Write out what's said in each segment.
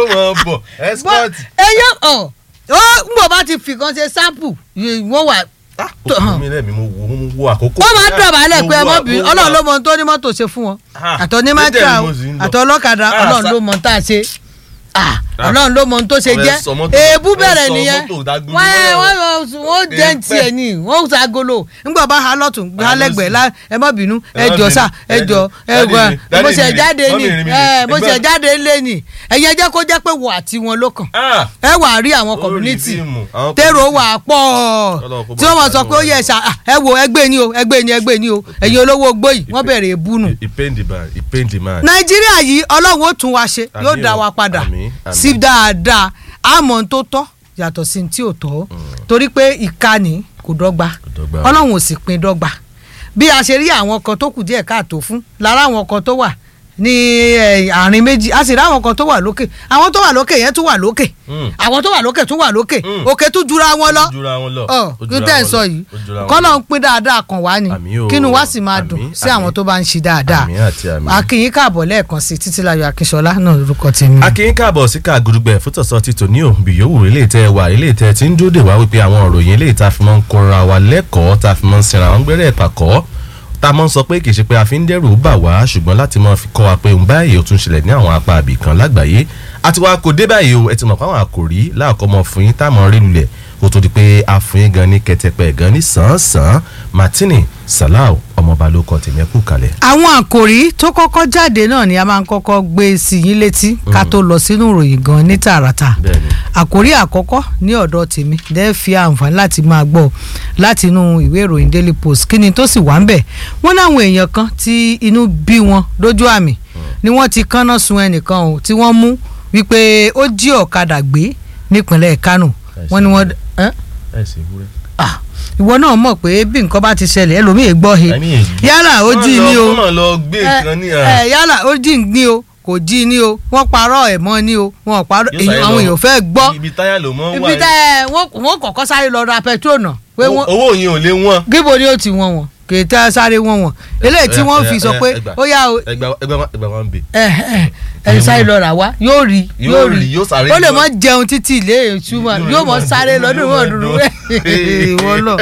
yóò mọ̀ bọ̀ escort. ẹyọ ọ ó ń bọ̀ bá ti fi kan ṣe sample wọ́n wà Ah, ó kù mí lẹ́mìí mo wo mo wo àkókò. wọ́n máa ń dọ̀bálẹ̀ Mo pé ẹ wo mọ́ bí àkókò. ọlọ́run ló mọ ohun tó ní mọ́tò ṣe fún wọn Ah, àtọ̀ ní dédé mátíà ni mo sì ń lọ. àtọ̀ ọlọ́kadà Ah, ọlọ́run sa- ló mọ ohun tá a ṣe Ah, Ah. ọlọ́run ló mọ ohun tó ṣe Ọ̀rẹ́ jẹ́ sọ mọ́tò- èébú ọ̀rẹ́ bẹ̀rẹ̀ sọ nìyẹn mọ́tò dágbére wọ́n mọ́lẹ̀. wọ́n wọ́n jẹ́ ń tiẹ̀ Èèpẹ̀. ní wọ́n ṣàgolo ńgbà bá ha lọ́tún ha Ah, lẹ́gbẹ̀ẹ́ lọ lá ẹ má bínú ẹ Ẹ má jọ bínú. sá ẹ Ẹ jọ jọ. ẹ Daddy gbọ́ mi, daddy bó ṣe mi ni, jáde mummy ní mi ni. ẹ bó ṣe Ẹgbẹ́- jáde lé ní ẹ̀yẹn jẹ́ kó jẹ́ pé wọ àti wọn ló kàn Ah, ẹ wà á rí àwọn Ó rí community fíìmù, àwọn tèrò community. wà á pọ̀ Ọlọ́run kó tí bá wọ́n mọ̀ sọ ṣàánú pé ó wa. yẹ ṣá ah, ẹ wo ẹgbẹ́ ni o ẹgbẹ́ ni ẹgbẹ́ ni o ẹ̀yin olówó ogbó yìí wọ́n bẹ̀rẹ̀ èébú nù. he pain the man he pain the man. nàìjíríà yìí ọlọ́run ó tún wa ṣe Àmín yóò dá o, wa padà àmín, àmín. sí dáadáa àmọ́ ohun tó tọ́ yàtọ̀ sí ohun tí ò tọ́ torí pé ìkànnì kò dọ́gba dọ́gba. ọlọ́run ò sì pín dọ́gba bí a ṣe rí àwọn kan tó kù díẹ̀ káàtó fún lára àwọn kan tó wà ní eh, àárín méjì a sì rí àwọn kan tó wà lókè àwọn tó wà lókè yẹn tún wà lókè Mm. àwọn tó wà lókè tún wà lókè Mm. òkè tún jura wọn lọ Ó jura wọn lọ. ọ Ó kí jura tẹ́ ẹ̀ wọn sọ lọ. yìí Ó jura wọn kọ́lọ́ lọ. ń pín dáadáa kan wá ni Àmín o, kínú wa sì máa àmín, dùn sí àwọn àmín. tó bá ń ṣe dáadáa Àmín àti àmín. akínyìn káàbọ̀ lẹ́ẹ̀kan sí títílayọ̀ akínṣọlá náà lórúkọ tèmi. akínyín káàbọ̀ sí ká gudugbẹ̀ fútọ̀sọ ti tò ní òbí yòówù ilé ìtẹ́ wa ilé ìtẹ́ tí ń dúró dè wá wípé àwọn òròyìn ilé ìta fi máa ń kóra wa lẹ́kọ̀ọ́ tá a fi máa ń sinra àwọn gbẹ́rẹ́ ìpàkọ́ tá a máa ń sọ pé kì í ṣe pé a fi ń dẹ́rù bà wá ṣùgbọ́n láti máa fi kọ́ wa pé òun báyìí ó tún ṣẹlẹ̀ ní àwọn apá àbí kan lágbàáyé àti wa kò dé báyìí o ẹ ti mọ̀ pé àwọn àkòrí láàkọ́ mọ fún yín tá a mọ̀ rí lulẹ̀ kó tó di pé a fún yín gan ní kẹtẹpẹ gan ní sàn-án-sàn martini salau ọmọọba ló kọ tèmi ẹ kú kalẹ̀. àwọn àkòrí tó kọ́kọ́ jáde náà ni a máa ń kọ́kọ́ gbé sí yín létí ká tó lọ sínú ìròyìn gan ní tààràtà bẹ́ẹ̀ni àkòrí àkọ́kọ́ ní ọ̀dọ̀ tèmi dẹ́ fi àǹfààní láti máa gbọ́ láti inú ìwé ìròyìn daily post kí ni tó sì wà ń bẹ̀ wọ́n láwọn èèyàn kan tí inú bí wọn lójú àmì ni wọ́n ti kánná sun ẹnìkan o tí wọ́n mú wípé ó jí ọ̀kadà gbé nípínlẹ̀ Kánò wọ́n ní wọ́n ẹ́ ẹ sì wúrẹ́. ah ìwọ náà mọ̀ pé bí nǹkan bá ti ṣẹlẹ̀ ẹlòmíì gbọ́ he I mean, yálà ó jí ni o wọ́n lọ gbé kan ní. ẹ yálà ó jí ní o kò jí ní o wọ́n parọ́ ẹ̀ mọ́ ní o wọ́n parọ́ Yóò sáré àwọn lọ- èèyàn fẹ́ gbọ́ ibi táyà ló mọ́ ibi tẹ ẹ wọ́n wọ́n kọ́kọ́ sáré lọ ra petrol náà pé wọ́n owó yẹn ò lé wọn. gíbo ni ó ti wọ́n wọ́n kì í tẹ́ sáré wọ́n wọ́n eléyìí tí wọ́n fi sọ pé ó yá o ẹgbà ẹgbà wọn- ẹgbà wọn bè. ẹ ẹ ẹ sáré lọ rà wá yóò rí Yóò yóò rí, rí yóò sáré ó lè lọ. mọ jẹun títí ilé ìtumọ̀ Yóò- yóò mọ yóò sáré mọ- lọ́dún yóò ìwọ mọ dúró dún. ìwọ lọ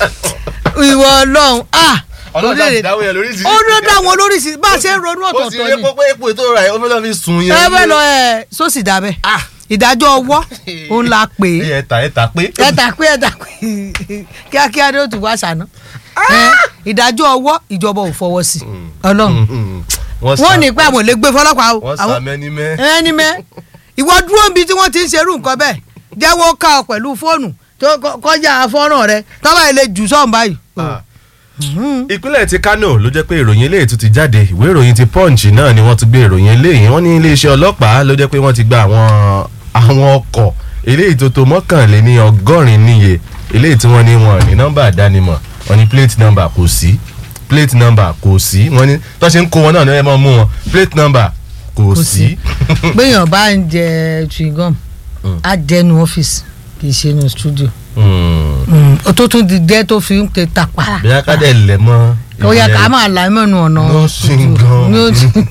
ìwọ Ọlọ́run ah ọlọ́dà orílẹ̀-èdè- dáwọ́ yẹn lórí ó ló dá wọn lóríṣiríṣi bá a ṣe ń ronú ó sì rí ọ̀tọ̀ọ̀tọ̀ ni pé epo ètò rà ẹ̀ ó fẹ́ lọ́ fi sùn yẹn. ẹ bẹ́ẹ̀ lọ ẹ sósì dábẹ́ Ah. ìdájọ́ ọwọ́ òun la pè é ẹ ta ẹ ta pé. ẹ dà pé ẹ dà pé kíákíá ni ó ti wá ṣàná ẹ ìdájọ́ ọwọ́ ìjọba ò fọwọ́ sí ọlọ́run wọ́n ní pé àwọn ò lè gbé fọlọ́pàá o wọ́n àwọn sàmẹ́ni mẹ́. ẹni mẹ́ ìwọ dúró níbi tí wọ́n ti ń ṣerú nǹkan bẹ́ẹ̀ jẹ́wọ́ ká ọ pẹ̀lú fóònù tó kọ- kọjá fọ́nrán rẹ tọ́ba ilé jù sọ́ọ̀n báyìí. Ah. ìpínlẹ̀ ti Kano ló jẹ́ pé ìròyìn eléyìí tún ti jáde ìwé ìròyìn ti Punch náà ni wọ́n ti gbé ìròyìn eléyìí wọ́n ní iléeṣẹ́ ọlọ́pàá ló jẹ́ pé wọ́n ti gba àwọn àwọn ọkọ̀ eléyìí tó tó mọ́kànléní ọgọ́rin níye eléyìí tí wọ́n ní wọn ní nọ́mbà àdánimọ̀ wọ́n ní plate number kò sí plate number kò sí wọ́n ní tó ṣe ń kó wọn náà ní ẹ máa mú wọn plate number kò Kò sí. gbẹ̀yàn bá ń jẹ chewing gum á jẹnu ọ́fíìsì kì í ṣe inú studio Hmm. ó tó tún di jẹ́ tó fi ń pe tàpá. bí a ká dẹ̀ lẹ̀ mọ́. ó yẹ ká máa là mọ́nu ọ̀nà No chewing gum. No chewing-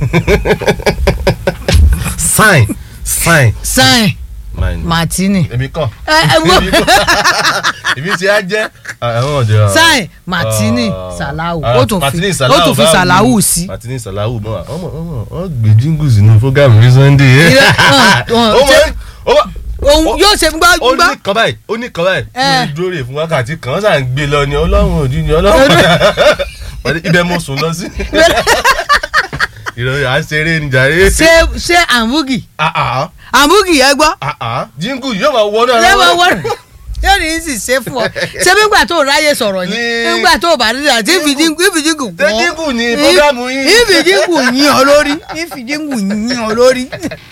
sign sign. sign Mine. martini èmi kọ́. ẹ ẹ èmi wọ́n kọ́. èmi ti á jẹ́ àwọn ọ̀dọ́. sign martini salahu ó tún fi Martini ó tún fi báwo salahu ni? sí. Martini salahu mọ́ ọmọ ọmọ ọ gbé jíngù sínú fúgàmù ní sunday. Ìrẹ́- hàn, hàn, ó mọ ṣé- ó mọ òun ó- yóò ṣe gbá ó gbá ní kan báyìí ó ní kan báyìí Eh. mo dúró rè fún wákàtí kan ó sàn gbé lọ ni ọlọ́run òdì ni ọlọ́run ibẹ̀ mo sùn lọ sí. ìròyìn à ń ṣeré ni jàre. ṣé ṣé àmúgì Ah, ah, àmúgì yẹn gbọ́ ah, ah. jíngù yóò máa wọnú ara lẹ́wọ̀n wọn. wọ́n yóò ní í sì ṣe fún ọ ṣé nígbà tó ráyè sọ̀rọ̀ ni Ní- nígbà tó bá rí àti ìfìdínkù ìfìdínkù ṣé jíngù ni fúgàmù yín. ìfìdínkù yín ọ lórí ìfìdínkù yín ọ lórí.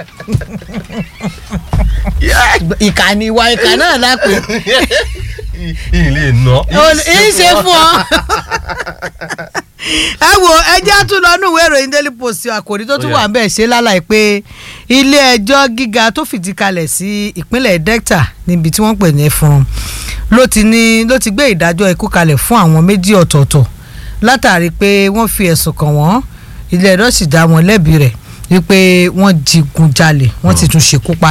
ìkànnì ìwà ìkà náà lápè ilé nà. ń ṣe fún ọ. ẹ wo ẹjẹ́ tún lọ nínú ìwé ìròyìn daily post àkòrí tó tún Ó yá. wà ń bẹ̀ ṣe lálàyé pé ilé ẹjọ́ gíga tó fìdí kalẹ̀ sí ìpínlẹ̀ delta níbi tí wọ́n pè ní ẹ̀fọn ló ti ní ló ti gbé ìdájọ́ ikú kalẹ̀ fún àwọn méjì ọ̀tọ̀ọ̀tọ̀ látàrí pé wọ́n fi ẹ̀sùn kàn wọ́n ilé ẹjọ́ sì dá wọn lẹ́bi rẹ̀ wípé wọ́n digun jalè wọ́n sì tún ṣekú pa